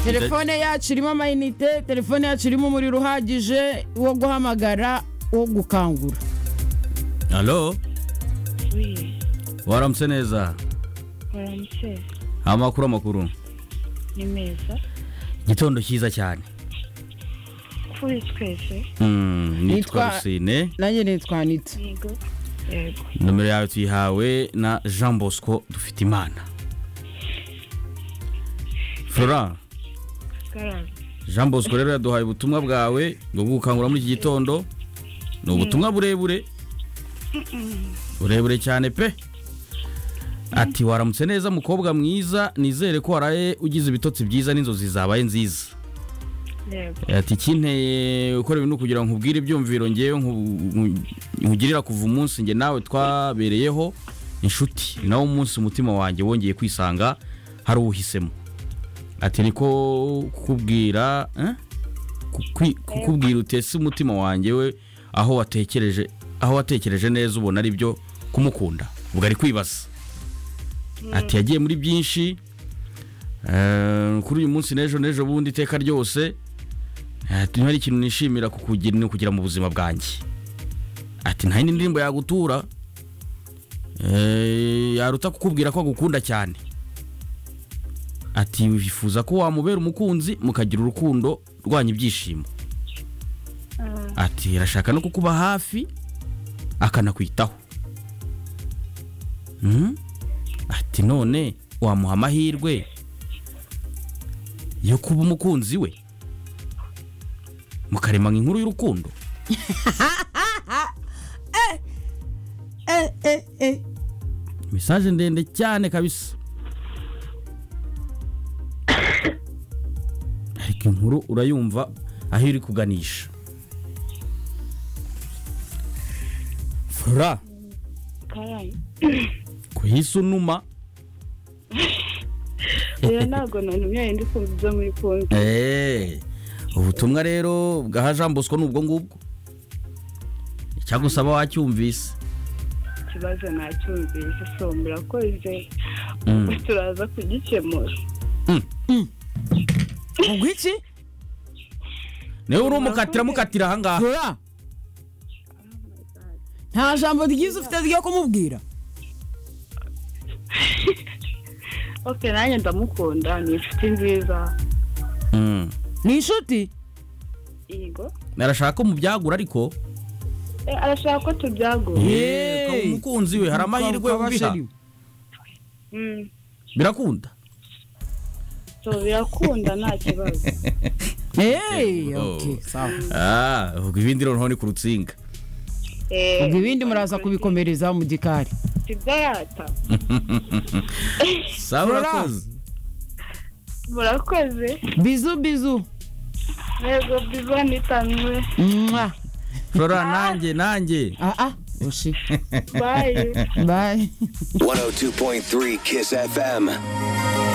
telefone yacu irimo amayinite telefone yacu irimo umuriro uhagije wo guhamagara wo gukangura halo waramutse neza waramutse amakuru amakuru ni meza gitondo cyiza cyane kuri twese Mm, Nitwa- nitwa rusine nanjye nitwa nitse yego yego nomero yawe tuyihawe na jean bosco dufite imana flora karame jean bosco rero yaduhaye ubutumwa bwawe bwo gukangura muri iki gitondo ni ubutumwa burebure burebure cyane pe ati waramutse neza mukobwa mwiza nizere ko waraye ugize ibitotsi byiza n'inzozi zabaye nziza yego ati ikinteye gukora ibintu kugira ngo nkubwire ibyumviro ngewe nku- nku- nkugirira kuva umunsi njye nawe twabereyeho inshuti ni nawo munsi umutima wanjye wongeye kwisanga hari uwuhisemo ati niko kukubwira eh? Kukwi- kukubwira utese umutima wanjye we aho watekereje aho watekereje neza ubona ari byo kumukunda ubwo ari kwibaza ati yagiye muri byinshi eh, kuri uyu munsi n'ejo n'ejo bundi iteka ryose ati hari ikintu nishimira kukugira ni ukugira mu buzima bwanjye ati nta yindi ndirimbo yagutura Eh, yaruta kukubwira ko agukunda cyane ati wifuza ko wamubera umukunzi mukagira urukundo rwanyu ibyishimo ati arashaka no kukuba hafi akanakwitaho Mhm. ati none wamuha amahirwe yo kuba umukunzi we mukaremanga inkuru y'urukundo mesaje ndende cyane kabisa ariko inkuru urayumva aho iri kuganisha fura karame kuhisa unuma rero ntabwo nantumye ndi kumva ibyo muri kumva Eh, ubutumwa rero bwaha jean bosco ni ubwo ngubwo icyagusaba wacyumvise ikibazo nacyumvise so murakoze Mm. turaza kugikemura ubwo iki niwe urumukatira mukatira ahangaha dora nta jambo ryiza ufite ryo kumubwira ok nanjye ndamukunda ni inshuti nziza Mm. ni inshuti yego narashaka ko mubyagura ariko Eh, arashaka ko tubyagura Yeee. Ukaba umukunzi we hari amahirwe Ukaba ubiha sheri. Mm. birakunda so birakunda nta kibazo Hey, Oh. okay, sawa. Ah, ubwo ibindi noneho ni ku rutsinga Eh, ubwo ibindi muraza kubikomereza mu gikari tidayata sawa Flora. urakoze murakoze bizu bizu yego biba nitamwe Mwah. flora nanjye nanjye ah ah oshi bayi bye 102.3 Kiss FM.